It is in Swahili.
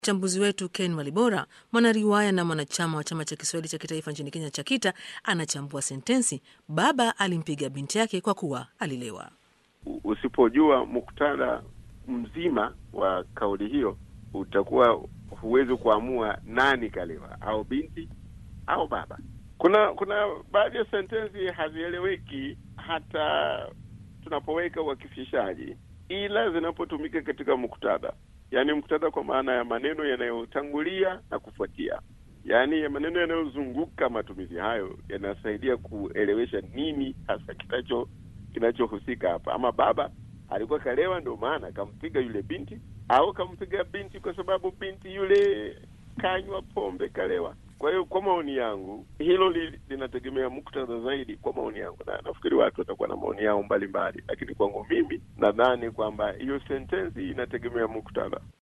Mchambuzi wetu Ken Walibora, mwanariwaya na mwanachama wa chama cha Kiswahili cha kitaifa nchini Kenya cha KITA, anachambua sentensi baba alimpiga binti yake kwa kuwa alilewa. Usipojua muktadha mzima wa kauli hiyo, utakuwa huwezi kuamua nani kalewa, au binti au baba. Kuna kuna baadhi ya sentensi hazieleweki hata tunapoweka uakifishaji, ila zinapotumika katika muktadha yaani muktadha kwa maana ya maneno yanayotangulia na kufuatia, yaani ya maneno yanayozunguka matumizi hayo yanasaidia kuelewesha nini hasa kinacho kinachohusika hapa. Ama baba alikuwa kalewa, ndio maana kampiga yule binti, au kampiga binti kwa sababu binti yule kanywa pombe, kalewa. Kwa hiyo kwa maoni yangu hilo li, linategemea muktadha zaidi, kwa maoni yangu, na nafikiri watu watakuwa na maoni yao mbalimbali, lakini kwangu mimi nadhani kwamba hiyo sentensi inategemea muktadha.